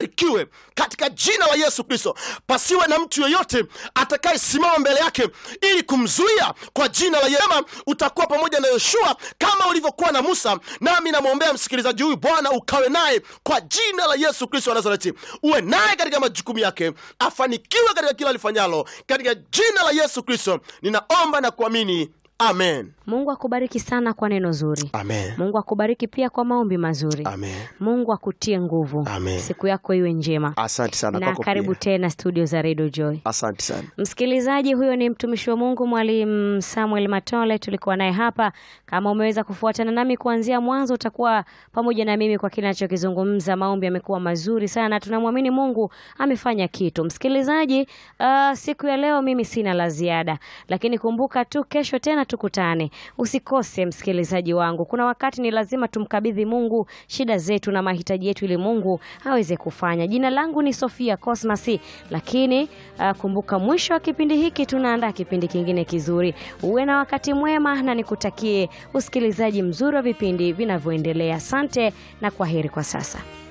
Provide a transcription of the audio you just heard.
afanikiwe katika jina la yesu kristo pasiwe na mtu yeyote atakayesimama mbele yake ili kumzuia kwa jina la yema utakuwa pamoja na yoshua kama ulivyokuwa na musa nami namwombea msikilizaji huyu bwana ukawe naye kwa jina la yesu kristo wa nazareti uwe naye katika majukumu yake afanikiwe katika kila alifanyalo katika jina la yesu kristo ninaomba na kuamini amen mungu akubariki sana kwa neno zuri amen mungu akubariki pia kwa maombi mazuri amen mungu akutie nguvu Amen. siku yako iwe njema asante sana na kwako karibu pia. tena studio za redio joy asante sana msikilizaji huyo ni mtumishi wa mungu mwalimu samuel matole tulikuwa naye hapa kama umeweza kufuatana nami kuanzia mwanzo utakuwa pamoja na mimi kwa kile anachokizungumza maombi yamekuwa mazuri sana tunamwamini mungu amefanya kitu msikilizaji uh, siku ya leo mimi sina la ziada lakini kumbuka tu kesho tena tukutane usikose msikilizaji wangu kuna wakati ni lazima tumkabidhi mungu shida zetu na mahitaji yetu ili mungu aweze kufanya jina langu ni sofia cosmas lakini uh, kumbuka mwisho wa kipindi hiki tunaandaa kipindi kingine kizuri uwe na wakati mwema na nikutakie usikilizaji mzuri wa vipindi vinavyoendelea asante na kwa heri kwa sasa